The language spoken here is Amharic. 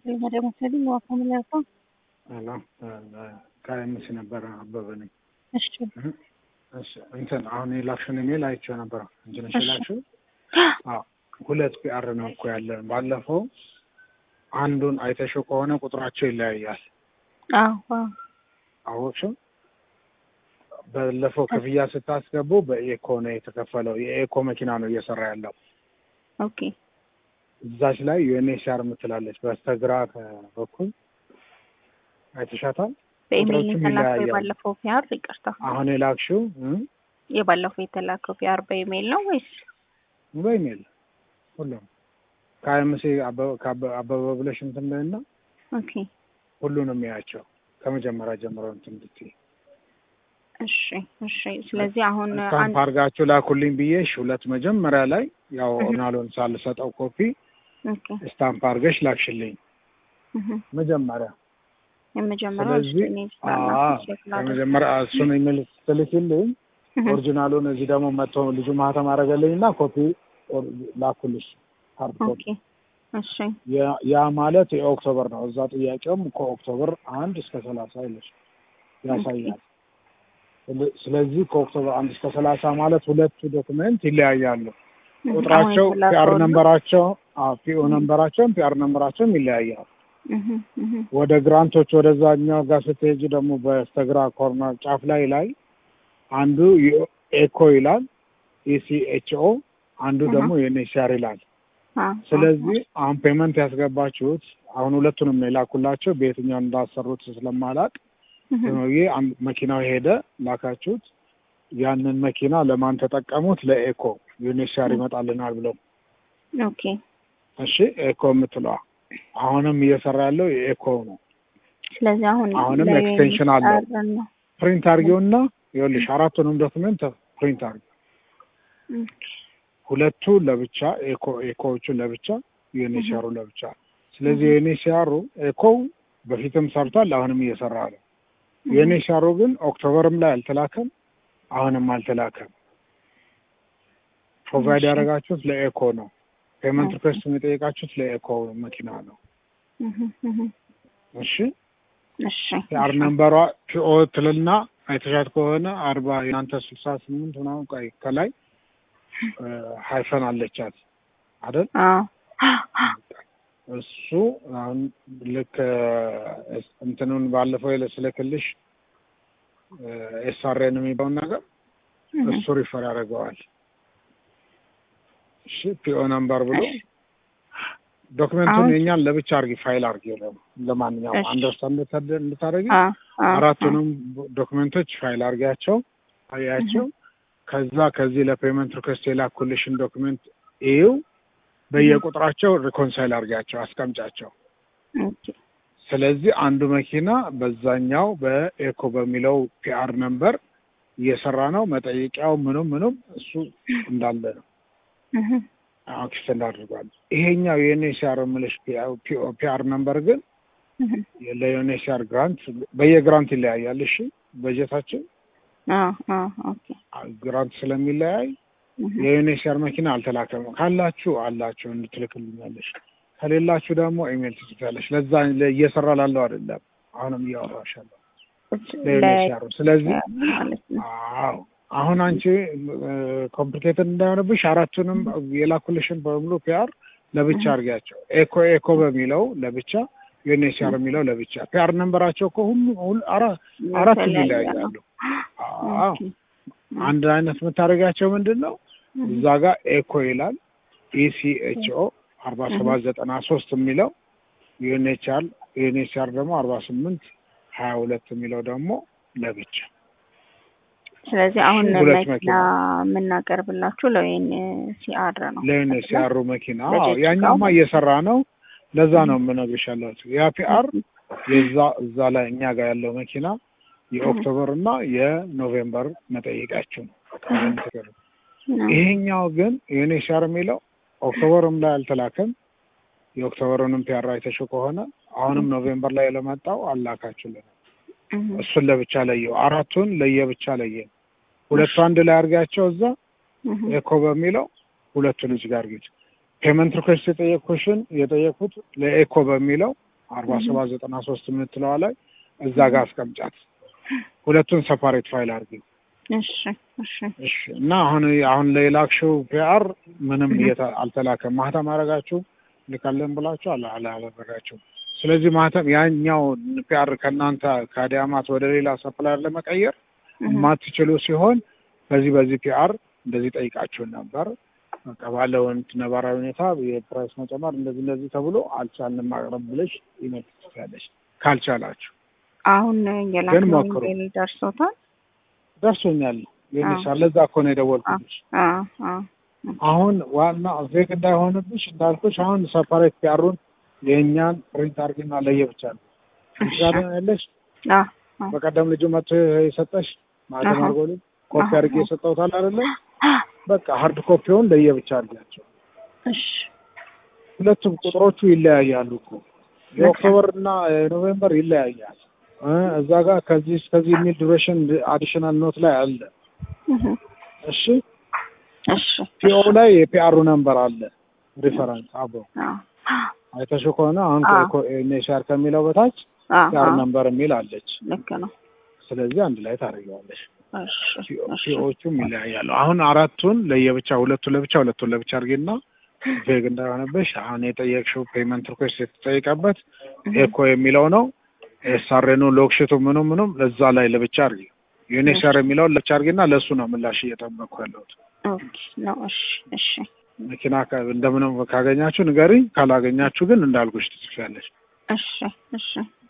መጀመሪያ መሰለኝ ዋፋ ምን ያልከው? አላ ከአይምሲ ነበረ አበበ ነኝ። እሺ እሺ እንትን አሁን የላክሽን ኢሜል አይቼው ነበረ። አንቺ ነሽ እሺ። የላክሽው? አዎ ሁለት ፒአር ነው እኮ ያለን። ባለፈው አንዱን አይተሽው ከሆነ ቁጥራቸው ይለያያል። አዎ አዎ አወቅሽው? ባለፈው ክፍያ ስታስገቡ በኤኮ ነው የተከፈለው። የኤኮ መኪና ነው እየሰራ ያለው። ኦኬ እዛች ላይ ዩኤንኤችሲአር የምትላለች በስተግራ በኩል አይተሻታል? በኢሜይል ቁጥሮቹም የተላከው ይለያያሉ። የባለፈው ፒአር ይቅርታ፣ አሁን የላክሽው እ? የባለፈው የተላከው ፒአር በኢሜይል ነው ወይስ? በኢሜል ሁሉም ከአይምሲ አበበ አበበ ብለሽ እንትን በይና ኦኬ ሁሉንም ያቸው ከመጀመሪያ ጀምሮ እንትን ብትይ እሺ እሺ። ስለዚህ አሁን ስታምፕ አንድ አድርጋችሁ ላኩልኝ ብዬሽ ሁለት መጀመሪያ ላይ ያው እህ። ኦናሎን ሳልሰጠው ኮፒ ኦኬ ስታምፕ አድርገሽ ላክሽልኝ እህ። መጀመሪያ። የመጀመሪያው ስለዚህ እኔ አዎ ስላላ ከመጀመሪያ እሱን ኢሜል ስትልኪልኝ ኦሪጂናሉን እዚህ ደግሞ መጥቶ ልጁ ማህተም አደረገልኝ እና ኮፒ ኦር- ላኩልሽ ሃርድ ኮፒ። ኦኬ እሺ ያ- ያ ማለት የኦክቶበር ነው። እዛ ጥያቄውም ከኦክቶበር አንድ እስከ ሰላሳ ይለሽ ያሳያል። ስለ- ስለዚህ ከኦክቶበር አንድ እስከ ሰላሳ ማለት ሁለቱ ዶክመንት ይለያያሉ። እህ። ቁጥራቸው አሁን ፒአር የተላከው ነው? ነንበራቸው ፒኦ ነንበራቸውም ፒአር ነንበራቸውም ይለያያል። እህ እህ ወደ ግራንቶች ወደዛኛው ጋር ስትሄጂ ደግሞ በስተግራ ኮርነር ጫፍ ላይ ላይ አንዱ ኤኮ ይላል ኢሲኤችኦ አንዱ አሃ። ደግሞ ዩኤንኤችሲአር ይላል። አ ስለዚህ አሁን ፔመንት ያስገባችሁት አሁን ሁለቱንም ነው የላኩላቸው በየትኛው እንዳሰሩት ስለማላቅ እህ ሆኖዬ አንድ መኪናው ሄደ ላካችሁት ያንን መኪና ለማን ተጠቀሙት? ለኤኮ ዩኤንኤችሲአር ይመጣልናል ብለው ኦኬ እሺ ኤኮ የምትለዋ አሁንም እየሰራ ያለው የኤኮ ነው። ስለዚህ አሁን አሁንም ለዩኤን ኤክስቴንሽን አለው። ጣርን ነው። ፕሪንት አድርጌውና ይኸውልሽ አራቱንም ዶክመንት ፕሪንት አድርጌው ኦኬ ሁለቱ ለብቻ ኤኮ ኤኮዎቹ ለብቻ ዩኤንኤችሲአሩ ለብቻ። ስለዚህ ዩኤንኤችሲአሩ ኤኮ በፊትም ሰርቷል፣ አሁንም እየሰራ ነው። ዩኤንኤችሲአሩ ግን ኦክቶበርም ላይ አልተላከም፣ አሁንም አልተላከም። ፕሮቫይድ እሺ። ያደረጋችሁት ለኤኮ ነው። ፔመንት ኦኬ። ሪኩዌስት የጠየቃችሁት ለኤኮ መኪና ነው። እህ እህ እሺ እሺ የአር ነምበሯ ፒኦ ትልና አይተሻት ከሆነ አርባ የናንተ ስልሳ ስምንት ምናምን ቆይ ከላይ እ፣ ሀይፈን አለቻት አይደል? አዎ እሱ አሁን ልክ እ፣ እንትኑን ባለፈው ስለክልሽ ኤስአርኤን የሚባውን ነገር እህ እሱ ሪፈር ያደርገዋል። እሺ ፒኦ ነምበር ብሎ ዶክመንቱን አሁን- የኛን ለብቻ አርጊ ፋይል አርጊ ለው ለማንኛውም እሺ። አንደርስታንድ እንድታደርጊ አ አ አራቱንም ዶክመንቶች ፋይል አርጊያቸው አያቸው። ከዛ ከዚህ ለፔመንት ሪኩዌስት የላኩልሽን ዶክመንት እዩ በየቁጥራቸው ሪኮንሳይል አርጊያቸው አስቀምጫቸው። ኦኬ ስለዚህ አንዱ መኪና በዛኛው በኤኮ በሚለው ፒአር ነምበር እየሰራ ነው። መጠየቂያው ምኑም ምኑም እሱ እንዳለ ነው። እህ ኤክስተንድ አድርጓል። ይሄኛው የዩኤንኤችሲአር የምልሽ ፒአር ነምበር ግን እህ ለዩኤንኤችሲአር ግራንት በየግራንት ይለያያል። እሺ በጀታችን አ አ ኦኬ ግራንት ስለሚለያይ እህ የዩኤንኤችሲአር መኪና አልተላከም። ካላችሁ አላችሁ እንድትልክልኛለሽ፣ ከሌላችሁ ደግሞ ኢሜል ትጽፊያለሽ። ለዛ እየሰራ ላለው አይደለም አሁንም እያወራሻለሁ ለዩኤንኤችሲአር። ስለዚህ ማለት ነው። አዎ አሁን አንቺ ኮምፕሊኬትድ እንዳይሆንብሽ አራቱንም የላኩልሽን በሙሉ ፒአር ለብቻ አድርጊያቸው። ኤኮ ኤኮ በሚለው ለብቻ ዩኤንኤችሲአር የሚለው ለብቻ ፒአር ነንበራቸው እኮ ሁሉ ሁሉ- አራ- አራቱም የተለያየ ይለያያሉ። ነው። አዎ ኦኬ አንድ አይነት የምታደርጋቸው ምንድን ነው? እዛ ጋር ኤኮ ይላል ኢሲኤችኦ አርባ ሰባት ዘጠና ሶስት የሚለው ዩኤንኤችአር ዩኤንኤችአር ደግሞ አርባ ስምንት ሀያ ሁለት የሚለው ደግሞ ለብቻ ስለዚህ አሁን ሁለት መኪና መኪና። የምናቀርብላችሁ ለወይን ሲአር ነው። ለዩኤንኤችሲአሩ መኪና አዎ፣ ለጀጅ ያኛውማ ነው። እየሰራ ነው። ለዛ ነው የምነግርሽ ያለሁት ያ ፒአር የዛ እዛ ላይ እኛ ጋር ያለው መኪና የኦክቶበር እና የኖቬምበር መጠየቂያቸው ነው። ነው። ይሄኛው ግን ዩኤንኤችሲአር የሚለው ኦክቶበርም ላይ አልተላከም። የኦክቶበሩንም ፒአር አይተሽው ከሆነ አሁንም ኖቬምበር ላይ ለመጣው አላካችሁልን። እህ እሱን ለብቻ ለየው። አራቱን ለየብቻ ለየ። ሁለቱ አንድ ላይ አድርጋቸው እዛ እህ ኤኮ በሚለው ሁለቱን እዚህ ጋር አድርጊት። ፔመንት ሪኩዌስት የጠየቅኩሽን የጠየቅኩት ለኤኮ በሚለው አርባ ሰባት ዘጠና ሶስት የምትለዋ ላይ እዛ ጋር አስቀምጫት። ሁለቱን ሰፓሬት ፋይል አድርጊ። እሺ እሺ እሺ። እና አሁን አሁን ለላክሽው ፒአር ምንም እየተ- አልተላከም። ማህተም አደረጋችሁ ልካለን ብላችሁ አላ አላደረጋችሁ። ስለዚህ ማህተም ያኛው ፒአር ከእናንተ ከአዲያማት ወደ ሌላ ሰፕላየር ለመቀየር የማትችሉ ሲሆን በዚህ በዚህ ፒአር እንደዚህ ጠይቃችሁን ነበር በቃ ባለው እንትን ነባራዊ ሁኔታ የፕራይስ መጨመር እንደዚህ እንደዚህ ተብሎ አልቻልንም ማቅረብ ብለሽ ኢሜል ትጽፊያለሽ። ካልቻላችሁ አሁን ግን የላክነው ሞክሩ። ኢሜል ደርሶታል? ደርሶኛል ይልሻል። ለዛ እኮ ነው የደወልኩልሽ። አ አ አሁን ዋና ዜግ እንዳይሆንብሽ እንዳልኩሽ አሁን ሰፓሬት ፒአሩን የእኛን ፕሪንት አድርጊና ለየብቻ ነው ጋር ያለሽ አ አ በቀደም ልጁ መጥቶ የሰጠሽ ማለትም አሃ። አድርጎልኝ ኮፒ አሃ። አድርጌ የሰጠሁታል አይደለ? በቃ ሀርድ ኮፒውን ለየብቻ አድርጊያቸው። እሺ ሁለቱም ቁጥሮቹ ይለያያሉ እኮ የኦክቶበር እና የኖቬምበር ይለያያል። እ እዛ ጋር ከዚህ እስከዚህ የሚል ዱሬሽን አዲሽናል ኖት ላይ አለ። እህ እሺ እሺ ፒኦ ላይ የፒአሩ ነምበር አለ ሪፈረንስ አብሮ አ አይተሽው ከሆነ አሁን አዎ። ኔሻር ከሚለው በታች አ ፒአር አ ነምበር የሚል አለች። ልክ ነው። ስለዚህ አንድ ላይ ታደርጊዋለሽ። እሺ እሺ ፒኦቹም ይለያያሉ። አሁን አራቱን ለየብቻ ሁለቱ ለብቻ ሁለቱን ለብቻ አድርጌና ቬግ እንዳይሆንብሽ አሁን የጠየቅሽው ፔመንት ሪኩዌስት የተጠየቀበት ኤኮ የሚለው ነው። ኤስአርኑ ሎክሽቱ ምኑ ምኑም እዛ ላይ ለብቻ አድርጊ። ዩኒሰር የሚለውን ለብቻ አድርጊና ለእሱ ነው ምላሽ እየጠበቅኩ ያለሁት። ኦኬ ነው። እሺ እሺ መኪና ከ- እንደምንም ካገኛችሁ ንገሪኝ፣ ካላገኛችሁ ግን እንዳልኩሽ ትጽፊያለሽ። እሺ እሺ